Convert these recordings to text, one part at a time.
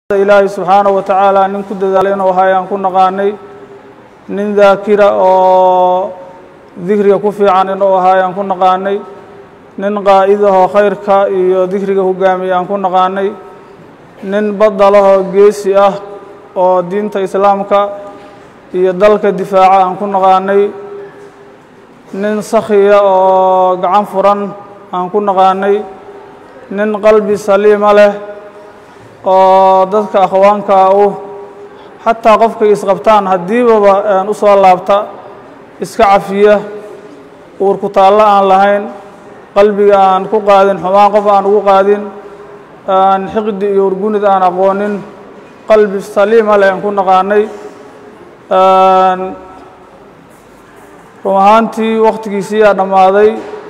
ilaahay subxaanaه wa tacaala nin ku dadaalay inuu ahay aan ku naqaanay nin daakira oo dikriga ku fiican inuu ahay aan ku naqaanay nin qaa'idahoo khayrka iyo dikriga hogaamiya aan ku naqaanay nin badalahoo geesi ah oo diinta islaamka iyo dalka difaaca aan ku naqaanay nin sakhiya oo gacan furan aan ku naqaanay nin qalbi saliima leh oo dadka akhwaanka u xataa qofkay isqabtaan haddiibaba u soo laabta iska cafiya uur ku taallo aan lahayn qalbiga aan ku qaadin xumaan qof aan ugu qaadin aan xiqdi iyo urgunid aan aqoonin qalbi saliima leh aan ku naqaanay run ahaantii wakhtigiisiiyaa dhammaaday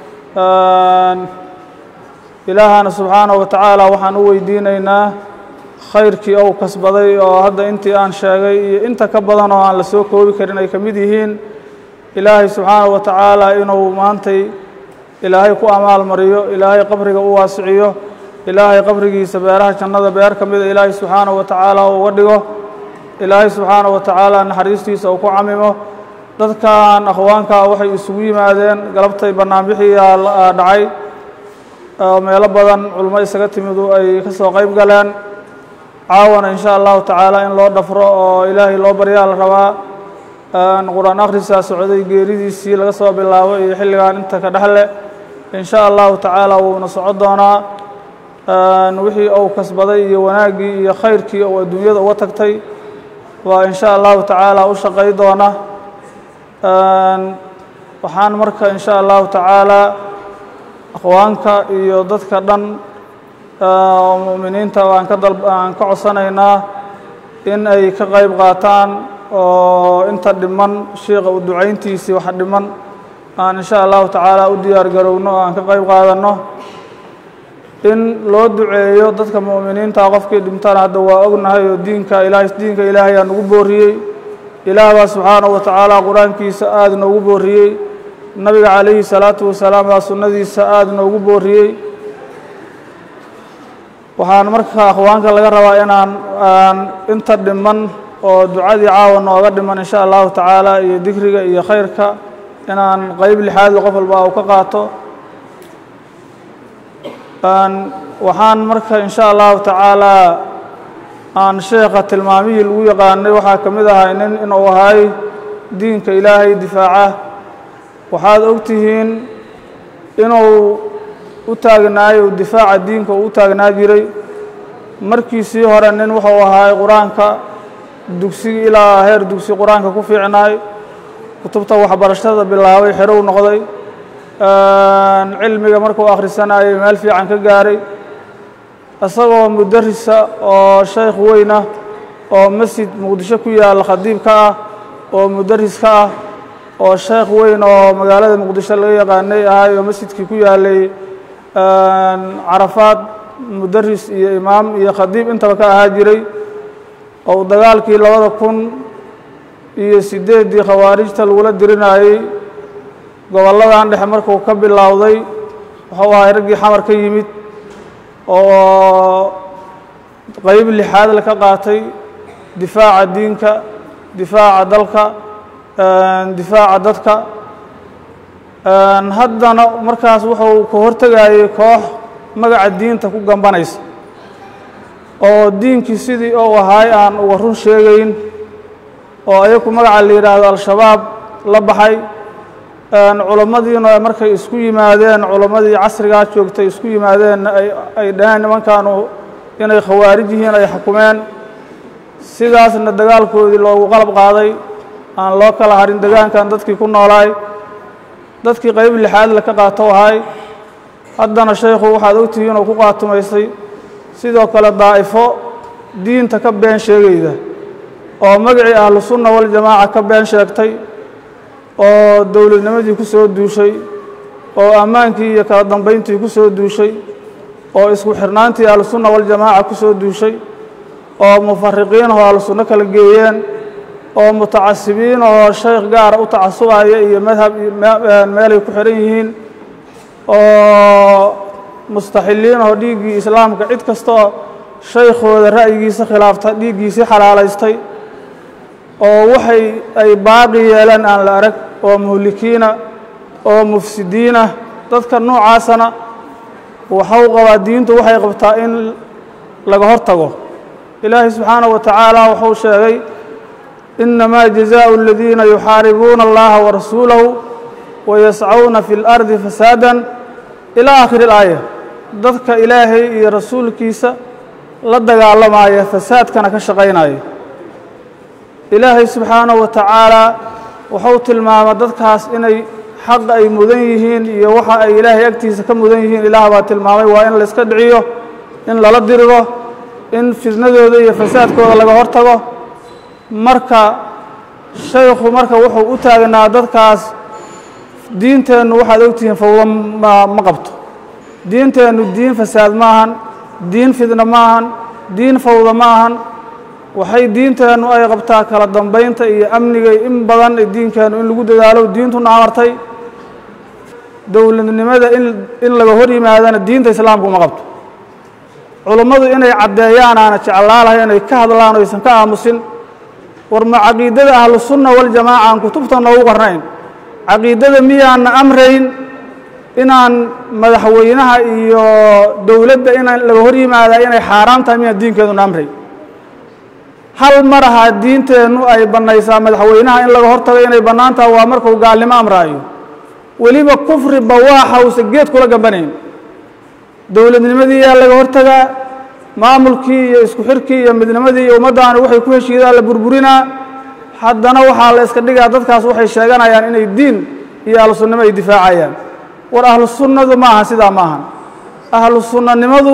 ilaahana subxaanaه wa tacaala waxaan u weydiinaynaa khayrkii ou kasbaday oo hadda intii aan sheegay iyo inta ka badan oo aan la soo koobi karin ay ka mid yihiin ilaahay subxaanaه wa tacaala inuu maantay ilaahay ku amaal mariyo ilaahay qabriga u waasiciyo ilaahay qabrigiisa beeraha jannada beer ka mida ilaahay subxaanaه wa tacaala uga dhigo ilaahay subxaanaه wa tacaala naxariistiisa uu ku camimo dadkan akhwaankaa waxay isugu yimaadeen galabtay bannaanbixiyaa dhacay oo meelo badan culmo isaga timidu ay ka soo qayb galeen caawana in sha allahu tacaala in loo dhafro oo ilaahay loo baryaa la rabaa qur-aan akhrisaa socday geeridiisii laga soo bilaabo iyo xilligan inta ka dhexle in sha allahu tacaala wuuna soco doonaa wixii uu kasbaday iyo wanaaggii iyo khayrkii uu adduunyada uga tagtay waa in sha allahu tacaala u shaqay doona waxaan marka in sha allahu tacaala akhwaanka iyo dadka dhan oo mu'miniinta aan ka dal aan ka codsanaynaa in ay ka qayb qaataan oo inta dhiman shiikha u ducayntiisii waxa dhiman aan in sha allahu tacaala u diyaar garowno oo aan ka qayb qaadanno in loo duceeyo dadka mu'miniinta qofkii dhintana hadda waa ognahay oo diinka ilaahay diinka ilaahay aa nagu booriyey ilaah baa subxaanahu wa tacaala qur-aankiisa aada noogu booriyey nabiga calayhi salaatu wasalaam baa sunnadiisa aada noogu booriyey waxaan marka akhwaanka laga rabaa inaan aan inta dhiman oo ducadii caawa nooga dhiman insha allahu tacaala iyo dikriga iyo khayrka inaan qeyb lixaadla qof walba u ka qaato waxaan marka in sha allahu tacaala aan sheekha tilmaamihii lagu yaqaanay waxaa ka mid ahay nin inuu ahay diinka ilaahay difaaca waxaad og tihiin inuu u taagnaayo difaaca diinka uu u taagnaa jiray markiisii hore nin wuxuu ahay qur-aanka dugsigi ilaa heer dugsi qur-aanka ku fiicnaay kutubta waxbarashada bilaabay xerow noqday cilmiga markuu akhrisanayay meel fiican ka gaaray isagoo mudarisa oo shaykh weynah oo masjid muqdisho ku yaalla khadiib ka ah oo mudaris ka ah oo sheekh weyn oo magaalada muqdisho laga yaqaanay ahay oo masjidkii ku yaalay carafaad mudaris iyo imaam iyo khadiib intaba ka ahaa jiray oo dagaalkii labada kun iyo siddeeddii khawaarijta lagula dirinayey gobolladan dhexe markuu ka bilowday wuxuu ahay raggii xamar ka yimid oo qeyb lixaad la ka qaatay difaaca diinka difaaca dalka difaaca dadka haddana markaas wuxuu ka hortegayay koox magaca diinta ku gambanaysa oo diinkii sidii ou ahaay aan uga run sheegayn oo ayaku magaca la yidhaahdo al-shabaab la baxay culammadiina markay isku yimaadeen culammadii casrigaa joogtay isku yimaadeen ay dhaheen nimankaanu inay khawaarij yihiin ay xukumeen sidaasna dagaalkoodii loogu qalab qaaday aan loo kala harin degaankan dadkii ku noolaay dadkii qayb lixaad la ka qaato ahay haddana shaykhu waxaad ogtihiin oo ku qaatumaysay sidoo kale daa'ifo diinta ka been sheegayda oo magacii ahlu sunna waljamaaca ka been sheegtay oo dowladnimadii ku soo duushay oo ammaankii iyo kala dambayntii ku soo duushay oo isku xirnaantii ahlusunna waljamaaca ku soo duushay oo mufariqiin oo ahlusunno kala geeyeen oo mutacasibiin oo shaykh gaara u tacasubaya iyo madhab meelay ku xihan yihiin oo mustaxiliin oo dhiiggii islaamka cid kastoo shaykhooda ra'yigiisa khilaafta dhiiggiisii xalaalaystay oo waxay ay baaqi yeeleen aan la arag oo muhlikiina oo mufsidiina dadka noocaasana waxau qabaa diintu waxay qabtaa in laga hor tago ilaahay subxaanaه wa tacaala wuxuu sheegay inamaa jazaءu اladiina yuxaaribuuna اllaha warasuulahu wayascawna fi اlardi fasaada ilى aakhiri اlaaya dadka ilaahay iyo rasuulkiisa la dagaalamaya fasaadkana ka shaqaynaya ilaahay subxaanaه wa tacaala wuxuu tilmaama dadkaas inay xaqa ay mudan yihiin iyo waxa ay ilaahay agtiisa ka mudan yihiin ilaah baa tilmaamay waa in layska dhiciyo in lala diriro in fitnadooda iyo fasaadkooda laga hor tago marka shaykhu marka wuxuu u taagnaa dadkaas diinteennu waxaad ogtihiin fawdo ma ma qabto diinteennu diin fasaad ma ahan diin fidna ma ahan diin fawda ma ahan waxay diinteennu ay qabtaa kala dambaynta iyo amniga in badan diinkeennu in lagu dadaalo diintuna amartay dowladnimada in in laga hor yimaadana diinta islaamku ma qabto culummadu inay caddeeyaan aana jeclaalahay inay ka hadlaan o aysan ka aamusin war ma caqiidada ahlusunna waljamaaca aan kutubta noogu qornayn caqiidada miyaana amrayn inaan madaxweynaha iyo dowladda inaan laga hor yimaadaa inay xaaraam tahay miyaan diinkeeduna amrayn hal mar ahaa diinteennu ay bannaysaa madaxweynaha in laga hor tago inay bannaan taha waa markuu gaalnimo amraayo weliba kufri bawaaxa uusa geed kula gambanayn dowladnimadii yaa laga hortagaa maamulkii iyo isku xirkii iyo midnimadii iyo ummaddaani waxay ku heshiidaan la burburinaa haddana waxaa la iska dhigaa dadkaas waxay sheeganayaan inay diin iyo ahlu sunnimo ay difaacayaan war ahlu sunnadu ma aha sidaa ma ahan ahlu sunnanimadu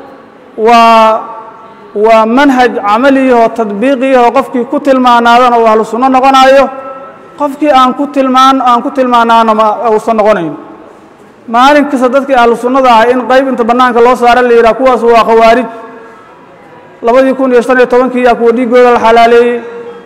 waa waa manhaj camaliyahoo tadbiiqiyahoo qofkii ku tilmaanaadana uu ahlu sunno noqonayo qofkii aan ku tilmaan aan ku tilmaanaana ma uusan noqonayn maalin kasta dadkii ahlu sunnada ahay in qayb inta bannaanka loo saara la yidhaha kuwaas waa khawaarij labadii kun iyo shan iyo tobankii yaa kuwa dhiiggooda la xalaaleeyey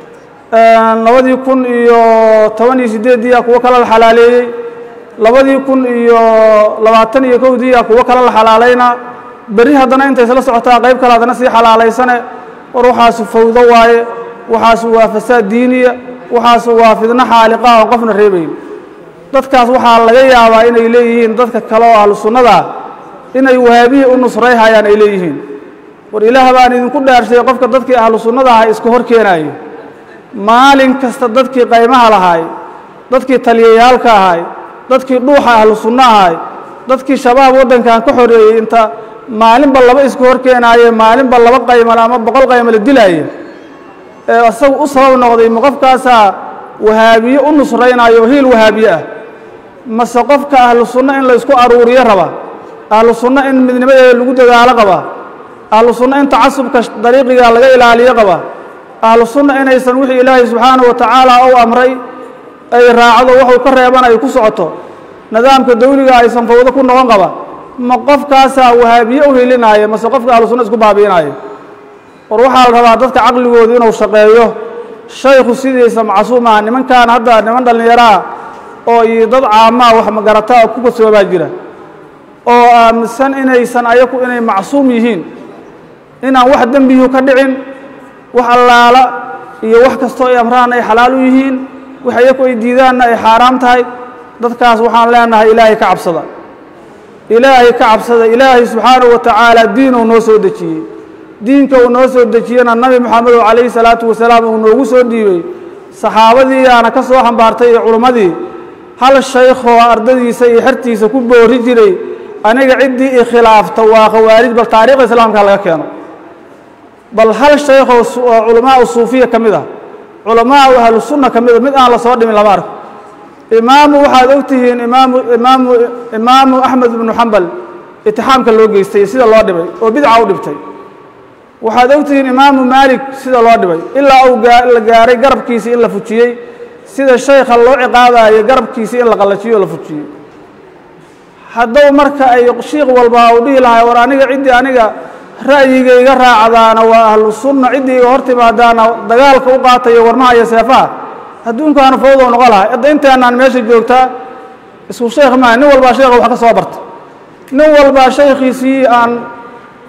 labadii kun iyo toban iyo siddeeddii yaa kuwo kale la xalaaleeyey labadii kun iyo labaatan iyo kowdii yaa kuwo kale la xalaalaynaa berri haddana intay isla socotaa qayb kale haddana sii xalaalaysane war waxaasu fawdo waaye waxaasu waa fasaad diiniya waxaasu waa fidno xaaliqa oon qofna reebayn dadkaas waxaa laga yaabaa inay leeyihiin dadka kale oo ahlu sunnadaa inay wahaabihii u nusrayhayaan ay leeyihiin war ilaah baan idinku dhaarshay qofka dadkii ahlu sunnada ahay iska hor keenaayo maalin kasta dadkii qaymaha lahaay dadkii taliyayaalka ahay dadkii dhuuxa ahlu sunno ahay dadkii shabaab waddankan ka xoreeyey inta maalinba laba isku hor keenaaye maalinba laba qaymale ama boqol qaymale dilaaye ee isagu u sabab noqday ma qofkaasaa wahaabiye u nusraynayo hiil wahaabiye ah mase qofka ahlu sunno in la isku aruuriyo raba ahlu sunno in midnimadeeda lagu dadaalo qaba ahlu sunno in tacasubka dariiqiga laga ilaaliyo qaba ahlu sunna inaysan wixii ilaahay subxaanahu wa tacaala u amray ay raacdo waxuu ka reeban ay ku socoto nidaamka dawliga aysan fawdo ku noqon qaba ma qofkaasaa wahaabiye u hilinaayo mase qofka ahlu sunna isku baabi'inaayo war waxaa la rabaa dadka caqligoodu inuu shaqeeyo shaykhu sidiisa macsuum aha nimankan hadda niman dhallinyaraa oo iyo dad caamaa wax magarataa oo ku kasoobaa jira oo aaminsan inaysan ayaku inay macsuum yihiin inaan wax dembiyu ka dhicin wax allaala iyo wax kastoo ay amraan ay xalaal u yihiin wax ayaku ay diidaanna ay xaaraam tahay dadkaas waxaan leenahay ilaahay ka cabsada ilaahay ka cabsada ilaahay subxaanahu wa tacaala diinuu noo soo dejiyey diinka uu noo soo dejiyena nabi moxamedo calayhi salaatu wasalaam uu noogu soo dhiibey saxaabadii yaana ka soo xambaartay iyo culummadii hal shaykhoo ardadiisa iyo xertiisa ku boori jiray aniga ciddii i khilaafta waa khawaarij bal taariikhda islaamka laga keeno bal hal shaykhoo oo culamaau suufiya ka mid ah culamaau ahlu sunna ka mid a mid aan la soo dhimin lama arko imaamu waxaad og tihiin imaamu imaamu imaamu axmed ibnu xambal itixaamka loo geystay sida loo dhibay oo bidca u dhibtay waxaad og tihiin imaamu maalik sida loo dhibay ilaa uu la gaaray garabkiisii in la fujiyey sida shaykha loo ciqaabayo garabkiisii in la qallajiyo o la fujiyey haddow marka ay shiikh walba uu dhihi lahay war aniga ciddii aniga ra'yigayga raacdaana waa ahlu sunna ciddii iga hor timaadaana dagaalka u qaatayo warmaha iyo seefaha adduunkaanu fawdow noqo lahay hadda inteenaan meesha joogtaa isku sheekh maaha nin walbaa sheekha wax ka soo barta nin walbaa shaykhiisii aan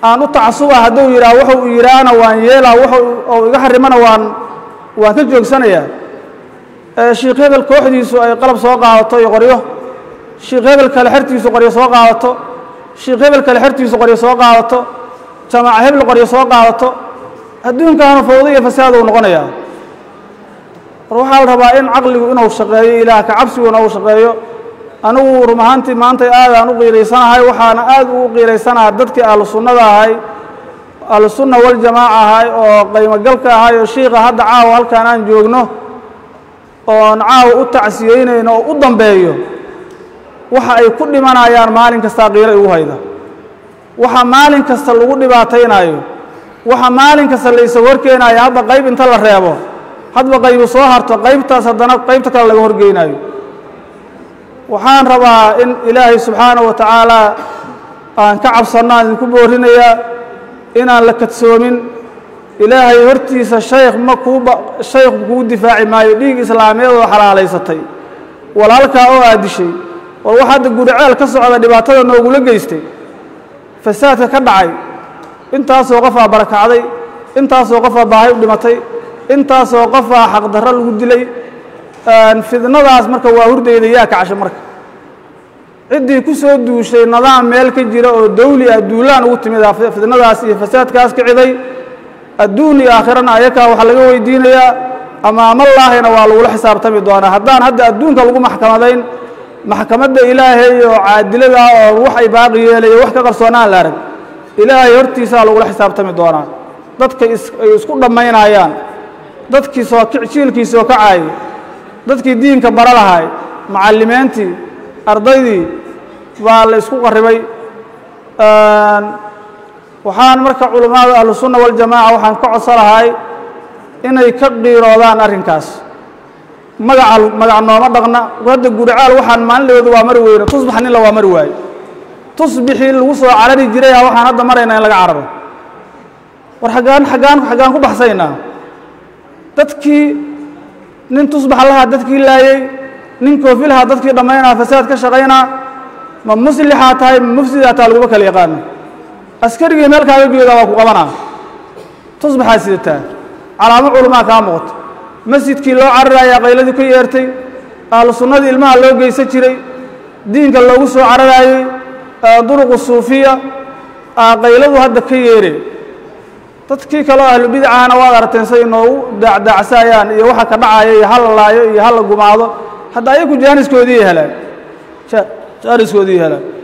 aan u tacasuba hadduu yidhaah wuxuu yidhaahna waan yeelaa wuxuu ou iga xarimana waan waan ka joogsanayaa shiikh hebel kooxdiisu ay qalab soo qaadato iyo qoryo shiikh hebel kale xertiisu qoryo soo qaadato shiikh hebel kale xertiisu qoryo soo qaadato jamaaca hebel qoryo soo qaadato adduunkaanu fawdo iyo fasaad uu noqonayaa war waxaa la rabaa in caqligu inuu shaqeeyo ilaah ka cabsiguna uu shaqeeyo anigu rum ahaantii maantay aadaan u qiiraysanahay waxaana aad ugu qiiraysanaha dadkii ahlu sunnada ahay ahlu sunna waljamaaca ahay oo qaymogalka ahay oo shiika hadda caawa halkaan aan joogno oon caawa u tacsiyeynayno oo u dambeeyo waxa ay ku dhimanayaan maalin kastaa qiiro igu hayda waxa maalin kasta lagu dhibaataynayo waxa maalin kasta la isaga horkeenayo hadda qayb inta la reebo hadba qaybu soo harto qaybtaas haddana qaybta kale laga horgeynayo waxaan rabaa in ilaahay subxaanaه wa tacaala aan ka cabsanno aan idinku boorinayaa inaan la kadsoomin ilaahay hortiisa shaykh ma kuuba shaykhu kuu difaaci maayo dhiig islaameed oo xalaalaysatay walaalkaa oo aad dishay war wax hadda guriceel ka socda dhibaatada noogula geystay fasaadka ka dhacay intaasoo qofaa barakacday intaasoo qofaa baahay u dhimatay intaasoo qofaa xaqdarro lagu dilay fidnadaas marka waa hurdayda yaa kacasho marka ciddii ku soo duushay nidaam meel ka jira oo dawli ah duulaan ugu timid fidnadaas iyo fasaadkaas kiciday adduun iyo aakhirana ayakaa waxaa laga weydiinayaa amaamallaahina waa lagula xisaabtami doonaa haddaan hadda adduunka lagu maxkamadayn maxkamadda ilaahay oo caadilada ah oo wax ay baaqi yeelaya wax ka qarsoonaan la arag ilaahay hortiisaa lagula xisaabtami doonaa dadka ay isku dhammaynayaan dadkii soo jiilkii soo kacaayay dadkii diinka bara lahay macallimiintii ardaydii baa la isku qarribay waxaan marka culammada ahlusunna waljamaaca waxaan ka codso lahay inay ka qiiroodaan arrinkaas magaca magac nooma dhaqna hadda guricaal waxaan maalinlooda waa mari weyne tusbax ninla waa mari waaye tusbixii lagu soo carari jiray a waxaan hadda maraynaa in laga cararo war aggaan aggaan xaggaan ku baxsaynaa dadkii nin tusbax lahaa dadkii laayey nin koofi lahaa dadkii dhammaynaa fasaad ka shaqaynaa ma muslixaa tahay ma mufsidaa taa laguma kala yaqaano askarigii meel kaaga geedaa waa ku qabanaa tusbaxaa sidataa calaamo culamaa kaa muuqato masjidkii loo cararayaa qayladii ka yeertay ahlu sunnadii ilmaha loo geysan jiray diinka loogu soo cararaayey duruqu suufiya qayladu hadda ka yeere dadkii kaleo ahlu bidacahana waad aragteen say noogu daacdaacsaayaan iyo waxa ka dhacaya iyo hala laayo iyo hala gumaado hadda ayaku jaaniskoodii helaan jaaniskoodii helaan